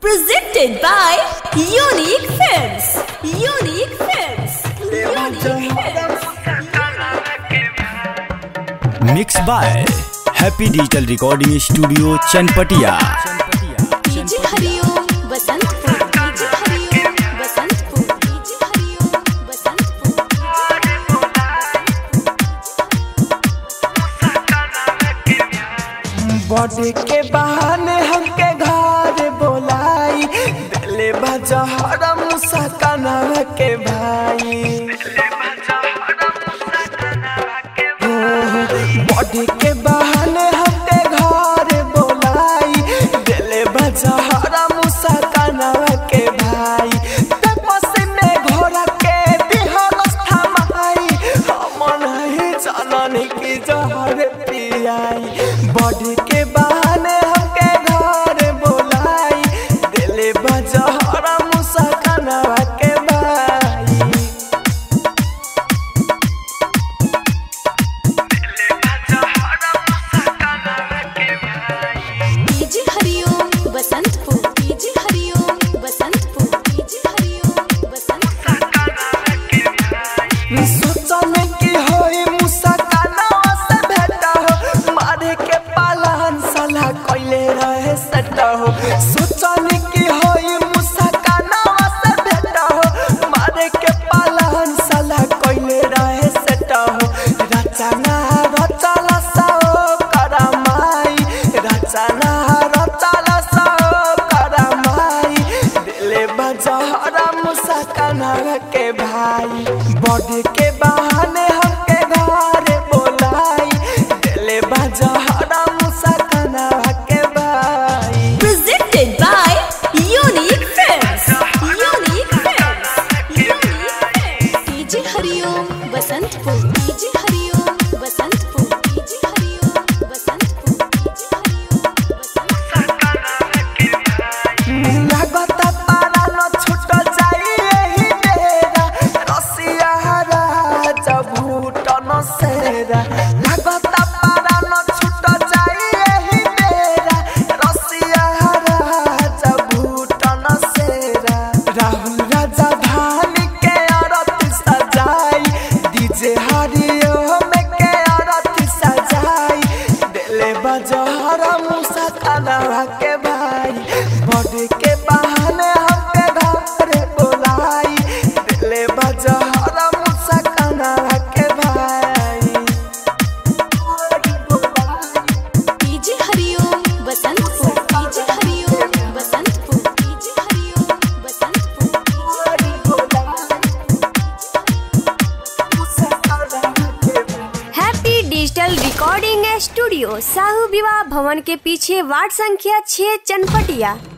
Presented by Unique Films. Unique Films. Unique Films. Mix by happy digital recording studio Chanpatia DJ Hariom Basantpur DJ Hariom Basantpur DJ Hariom Basantpur body के बहाने हमके घर बोलाई दिले बजहर मुसकना के भाई बॉडी के बहाने हमके घर बोलाई दिले बजहर मुसकना के भाई तपस्या में घोड़ा के दिहल थमाई हम नहीं जाननी की जहर पियाई बॉडी के बहाने हमके घर बोलाई दिले बजहर मुसकना के भाई DJ Hariom Basantpur DJ Hariom Basantpur DJ Hariom Basantpur सोचने की होई मुसकाना से भेटा हो मारे के पालन साला कोइले रहे सटा हो सोचने की होई मुसकाना से भेटा हो मारे के पालन साला कोइले रहे सटा हो रचना रचला साओ करमाई रचना रचला साओ करमाई दिले बजहरा मुसकाना के भाई बॉडी के बहाने हमके घर बोलाई दिले बजहरा मुसकाना के भाई Presented by Unique Films. Unique Films. Unique Films. DJ Hariom Basantpur DJ Hariom Basantpur DJ Hariom Basantpur DJ Hariom Basantpur लागत पारा न छूट जाई एही बेरा रसिया राजा भूटन सेरा लागत पारा न छूट जाई एही बेरा रसिया राजा भूटन सेरा राहुल राजा धान के आरती सजाई डीजे हरिओ में के आरती सजाई दिले बजहरा मुसा काला के भाई बॉडी के बहाने हमके घर बोलाई दिले बजहरा मुसा काला के भाई DJ Hariom Basantpur DJ Hariom Basantpur DJ Hariom Basantpur happy digital recording studio Sahu विवाह भवन के पीछे वार्ड संख्या 6 चनपटिया